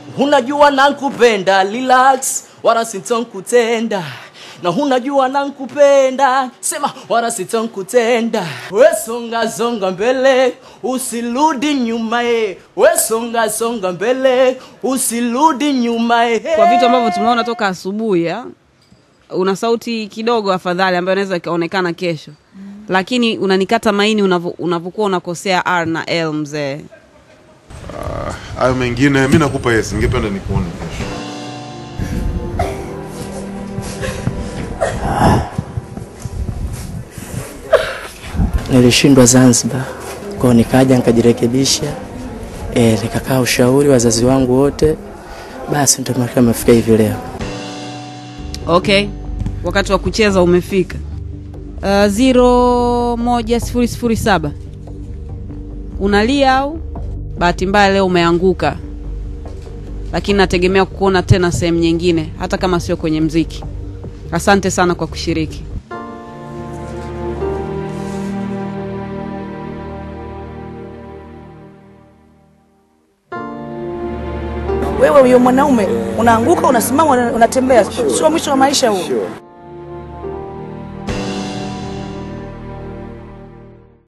unajua nankupenda relax wala sitonkutenda na unajua nankupenda sema wala sitonkutenda we songa songa mbele usirudi nyuma e we songa songa mbele usirudi nyuma e kwa vitu ambavyo tumeona toka asubuhi ya, una sauti kidogo afadhali ambayo inaweza ikaonekana kesho lakini unanikata maini unavo- unavyokuwa unakosea r na l mzee hayo mengine mi nakupa yes ningependa nikuone kesho nilishindwa Zanzibar, kwao nikaja nikajirekebisha, e, nikakaa ushauri wazazi wangu wote, basi ndio maana nimefika hivi leo. okay wakati wa kucheza umefika uh, ziro moja sifuri sifuri saba unalia au bahati mbaya leo umeanguka lakini nategemea kukuona tena sehemu nyingine hata kama sio kwenye mziki asante sana kwa kushiriki Wewe huyo mwanaume unaanguka, unasimama, una- unatembea, sio mwisho wa maisha huo.